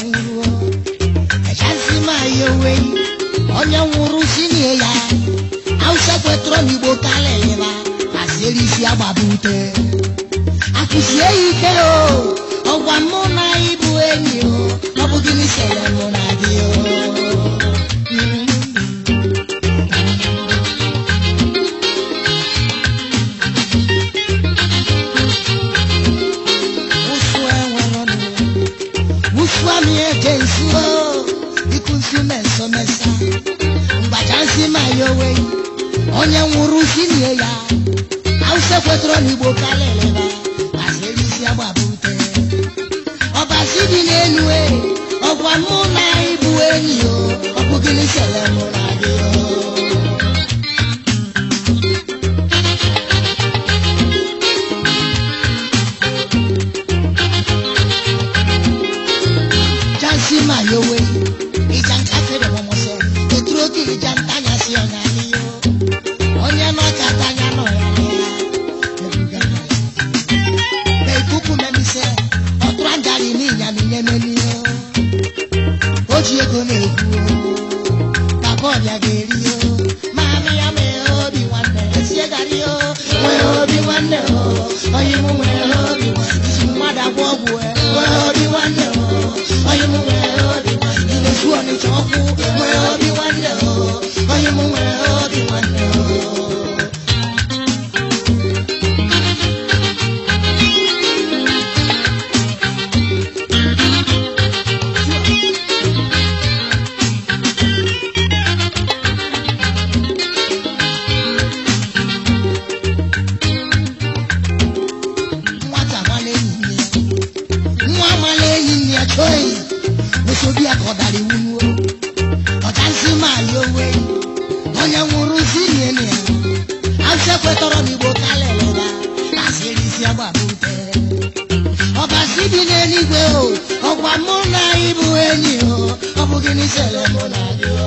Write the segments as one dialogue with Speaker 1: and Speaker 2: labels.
Speaker 1: nwụrụ echasị ma ya owe onye nwụrụ sinye ya Hausa kwetọrọ n'Igbo kalịlịba asịrị isi agbabute akụzie ya ike o ọgwa mụ na ịbụ enyi o ọ bụ gịnị sere mụ na gị o Ụsụ enwere ọnụ Wusu ami eje nsu o, iku nsu meso mesa. Mgbaja nsi ma ya owe, onye nwụrụ si nie ya. Hausa kwetọrọ n'Igbo kalịlịba, asịrị isi agbabute. Ọbasi dị n'elu e, ọgwa mụ na ịbụ enyi o, ọ bụ gịnị sere mụ na gị o. jansi ma yowe ija nka fere mọmọ sẹ eturu oge ija ntanya si ọnya n'iyo onye nọ ka tanya nọ ya n'ya ebuga na na ikuku memi sẹ ọtụrụ anjali n'inya minye meni o o ji ego na-ekwu o papa ọbịa ga-eri o maamị ya mee obi nwanne esie gari o nwee obi nwanne o onye mụ nwere obi nwanne isi mmadụ agwọ ọgwụ e nwee obi nwanne o onye mụ nwere obi nwanne na-esu ọnịcha ọkụ nwee obi nwanne o onye mụ nwere obi nwanne o nwata amala enyi nne ya nwa amala enyi nne ya chọọ enyi mesobi ya ka ọ dara iwu nuo ọchasị ma ya owe onye nwụrụ si nye nne ya asị ekwetọrọ n'igbo kalịlịla asịrị isi agbabute ọbasi dị n'eluigwe o ọgwa mụ na ịbụ enyi o ọ bụ gịnị sere mụ na gị o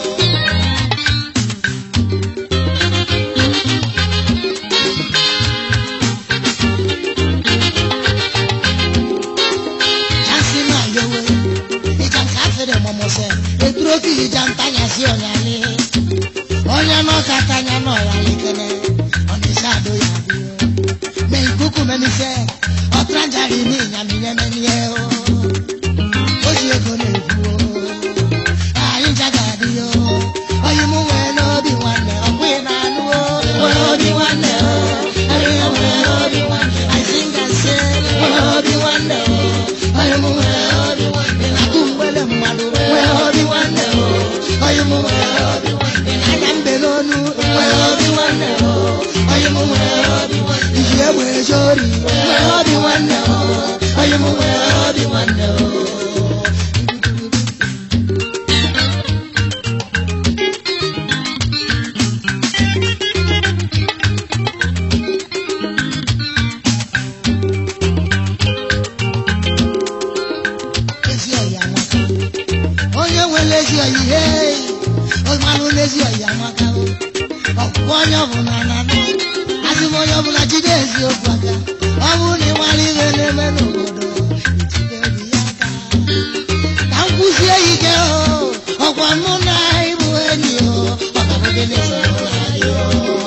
Speaker 1: Jasi ma yowe, ija nka fere mọmọ sẹ, eturu oke ija ntanya si ọnyali. Onye nọ ka tanya nọ ya lekene, ọnịsha ado ya bi o. Me ikuku meni sẹ, ọtranjari ni ịnyami nye meni ye o. O ji ego na-ekwu o, anyị ncha ga-adị o. Onye mụ nwee n'obi nwanne, ọ bụghị na anụ o. Nwee obi nwanne o, anyị nwee obi nwanne. I sing and say, nwee obi nwanne o. Onye mụ nwee obi nwanne, na-akụ mgbele mmadụ, nwee obi nwanne o. Onye mụ nwee obi nwanne, anya mbe n'onu, nwee obi nwanne o. Onye mụ nwee obi nwanne, iji egbe eje ori, nwee obi nwanne o. Onye mụ nwee obi nwanne o. ezi ọyị amaka onye nwere ezi ọyị ihe ọmanụ n'ezi ọyị amaka ọkwụkwọ onye ọbụla na anụ asị m onye ọbụla jide eziokwu aka ọ bụrụ na ị mara ihe na-eme n'obodo itinye obi ya aka ka m kwụsie ya ike o ọkwa mụ na ịbụ enyi o maka bụ gịnị sọrọ ụra gị o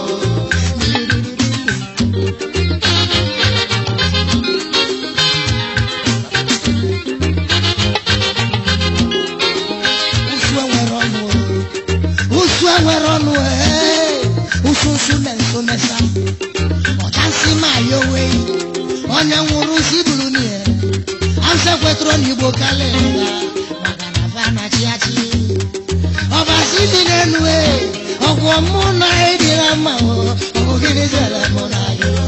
Speaker 1: Usu enwere ọnụ o. Usu enwere ọnụ ee. Usu usu na nso mesa. Ọchasị ma ya owe. Onye nwụrụ si buru n'ihe. Asị ekwetụrụ n'Igbo kalịla. Maka na fa na-achị achị. Ọbasi dị n'elu ee. Ọgwụ mụ na ịdịra mma o. Ọ bụ gịnị zere mụ na gị o.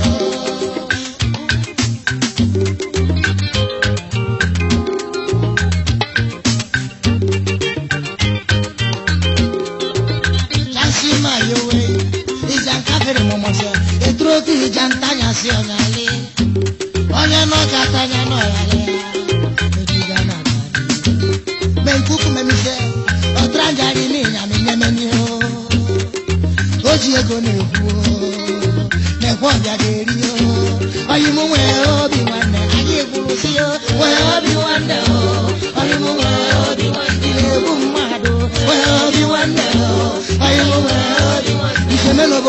Speaker 1: Chansi ma yowe, ija nka fere mọmọ sẹ, eturu oke ija ntanya si ọnyali. Onye nọ ka tanya nọ ya lẹ, ejiga na tadi. Me nkuku memi sẹ, ọtara njari ni ìyàmì nyẹmẹni o. O ji ego na-ekwu o, na-ekwe ọbịa ga-eri o. Oyi mụ nwee obi nwanne, anyị ekwuru si o, nwee obi nwanne o. Oyi mụ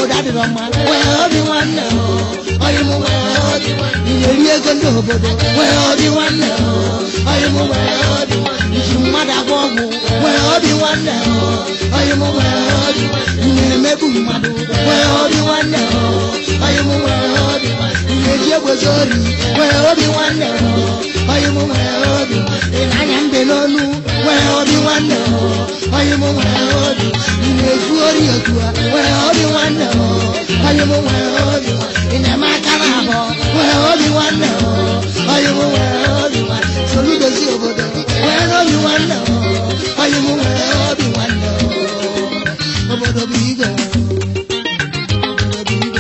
Speaker 1: obodo adịrọ mma nwee obi nwanne o onye mụ nwee obi nwanne iyeri ego ndị obodo nwee obi nwanne o onye mụ nwee obi nwanne iji mmadụ agwọ ọgwụ nwee obi nwanne o onye mụ nwee obi nwanne ị na-emegbu mmadụ nwee obi nwanne o onye mụ nwee obi nwanne ị na-eji egbozi ori nwee obi nwanne o onye mụ nwee obi nwanne ị na-anya mbe n'onu nwee obi nwanne o onye mụ nwee obi ị na-ezu ori otu a nwee obi nwanne o onye mụ nwee obi ị na-eme aka na abụọ nwee obi nwanne o onye mụ nwee obi nwanne soludozi obodo nwee obi nwanne o onye mụ nwee obi nwanne o obodo bụ igwe obodo bụ igwe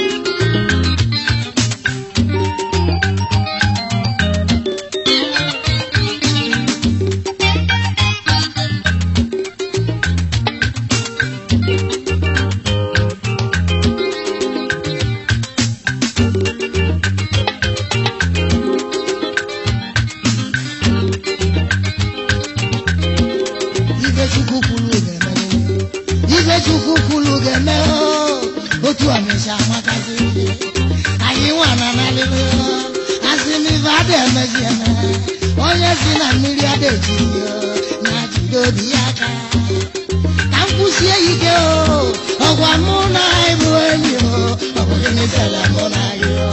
Speaker 1: ife chukwu kwuru ga-eme ife chukwu kwuru ga-eme oo. otu ọnịsha amakazi anyị nwa na nalịrị asị m ife ada emezi eme onye si na mmiri ada ejiri na jide obi ya aka ka m kwụsie ike o ọgwa mụ na anyị bụ enyi o ọ bụ gịnị sere mụ na gị o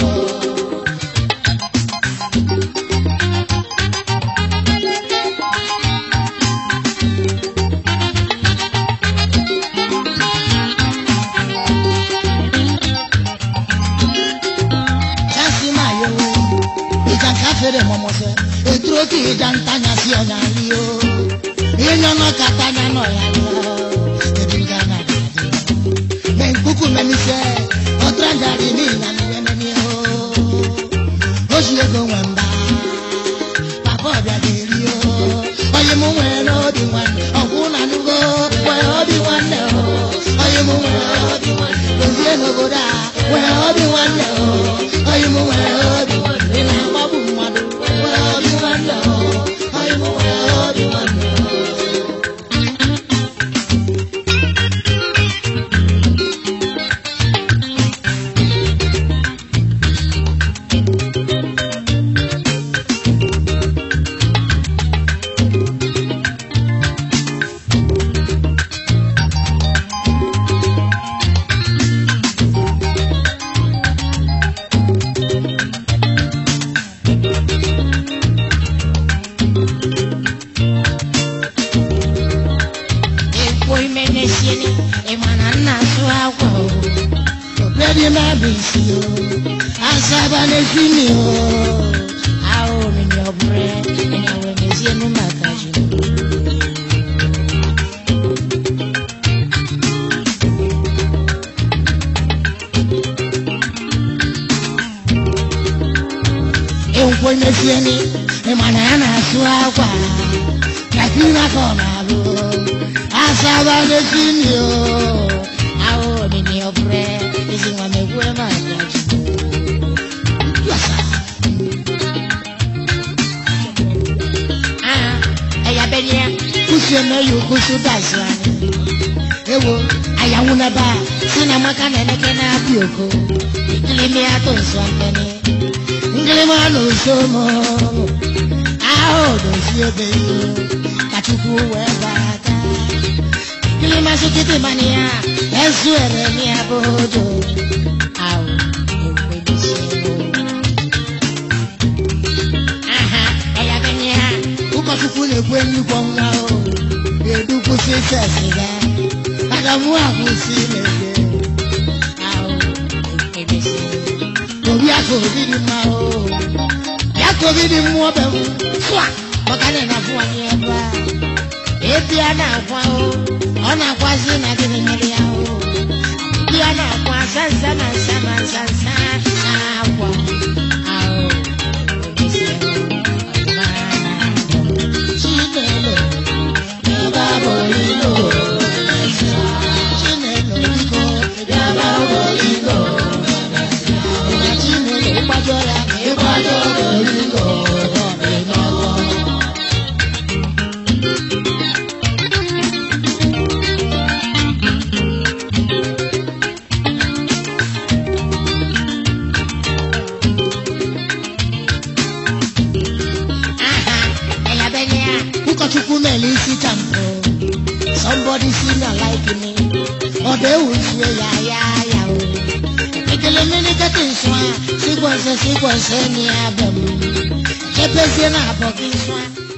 Speaker 1: Chasi ma yewe, ìjà ká fèrè mọ̀mọ́ sẹ́, ètúró kì í já ń tanya sí ọ̀nà àlí o. Ìyẹn náà ká tanya náà yà lọ, ebi ń gánà dàdé. Mẹ nkúkú mẹ́mi sẹ́, ọ̀túrà ń darí ní ìlànà ìwẹ́mẹ́ ni o. Oṣù ego nwẹ̀ ń bá, pàpà ọ̀bịà ga-eri o. Onye mụ nwere n'obi nwanne, ọkwụ na nugo, nwere obi nwanne o. Onye mụ nwere obi nwanne, dozie n'obodo a, nwere obi nwanne o. Onye mụ nwere obi nwanne, ị na-agbagbu mmadụ, nwere obi nwanne o. Onye mụ nwere obi nwanne o.
Speaker 2: Ekwo ime n'esieni, ị ma na nna asụ akwa o.
Speaker 1: Obedi mabisi o, asaba n'efimi o.
Speaker 2: Ahụ omimi ọbụrụ ịnya wee mezienu maka ji.
Speaker 1: Enkwo n'efieni, ịma na ya na-asụ akwa. Kakina ka ọ na-alụ. Asaba n'efimi o.
Speaker 2: Ahụ omimi ọbụrụ ezi nwa megwue maka ji.
Speaker 1: Yasa.
Speaker 2: Ah, ẹ̀yà bẹ́ẹ̀ ya.
Speaker 1: Kusi eme yi okusu dazi anyị. Ewo, ayanwu n'ebe a, si na maka na-eleke na-abịa oko.
Speaker 2: Ikilimi atụ nsọ mmeni.
Speaker 1: ngịlịma n'ụsọ mụ ahụ dozie ebe ihe ka chukwu wee gbaa aka
Speaker 2: Ikilima sukiti mani ya.
Speaker 1: ezu ere mi abodo
Speaker 2: Ahụ ekwe n'esienu. Aha, ẹ̀yà bẹ́ẹ̀ ya.
Speaker 1: ụkọchukwu na-ekwe nnukwu nwa o ga-edukwụsị ise siga aga mụ akwụsị na-ege
Speaker 2: Ahụ ekwe n'esienu.
Speaker 1: obi aka obi dị mma o ya ka obi dị mmụọ be m fụa
Speaker 2: maka na na-afụ anyị ebe a ebi a na-akwa o ọ na-akwazi na gịnị mere ya o ebi a na-akwa sansa na nsa na nsa nsa na-akwa ahụ omesie ọdịmma na-akwa
Speaker 1: chinelo ebe a bụ ilo chinelo biko ebe a bụ ilo chinelo ịgbajọ ya ịgbajọ ilo ọdịnala chukwu mere isi champụ somebody see me like me ọ dị ewuzie ya ya ya o ekele mmiri kete nsọ a sigwọnse sigwọnse ni abịa m chepezie na abọ gị nsọ a